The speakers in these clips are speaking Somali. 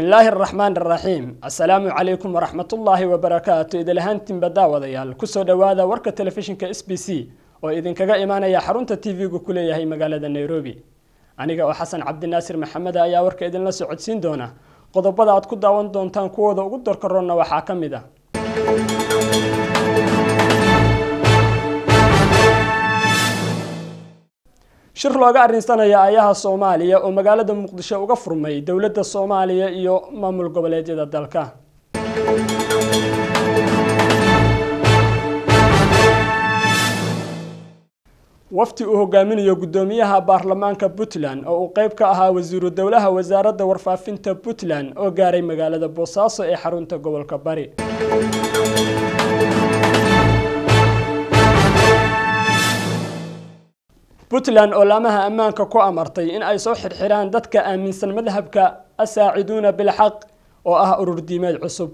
bismillaahi araxmaan araxiim assalaamu calaykum waraxmatullaahi wabarakaatu idilahaantiinba daawadayaal kusoo dhowaada warka telefishinka s b c oo idinkaga imaanaya xarunta t v-gu ku leeyahay magaalada nairobi aniga oo xasan cabdinaasir maxamed ayaa warka idinla socodsiin doona qodobada aad ku daawan doontaan kuwooda ugu dorkaroonna waxaa ka mid ah shir looga arrinsanaya ayaha soomaaliya oo magaalada muqdisho uga furmay dowladda soomaaliya iyo maamul goboleedyada dalka wafti uu hogaaminayo guddoomiyaha baarlamaanka puntland oo uu qeyb ka ahaa wasiiru dowlaha wasaaradda warfaafinta puntland oo gaaray magaalada boosaaso ee xarunta gobolka bari puntland oo laamaha ammaanka ku amartay in ay soo xirxiraan dadka aaminsan madhabka asaaciduuna bilxaq oo ah urur diimeed cusub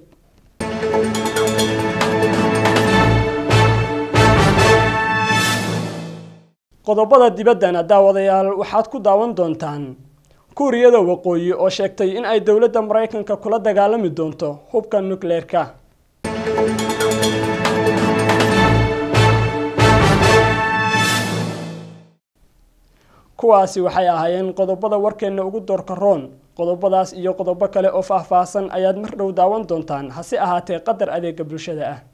qodobada dibaddana daawadayaal waxaad ku daawan doontaan kuuriyada waqooyi oo sheegtay in ay dowladda maraykanka kula dagaalami doonto hubka nukleerka kuwaasi waxay ahaayeen qodobada warkeenna ugu doorkaroon qodobadaas iyo qodobo kale oo faahfaahsan ayaad mar dhow daawan doontaan hase ahaatee qadar adeega bulshada ah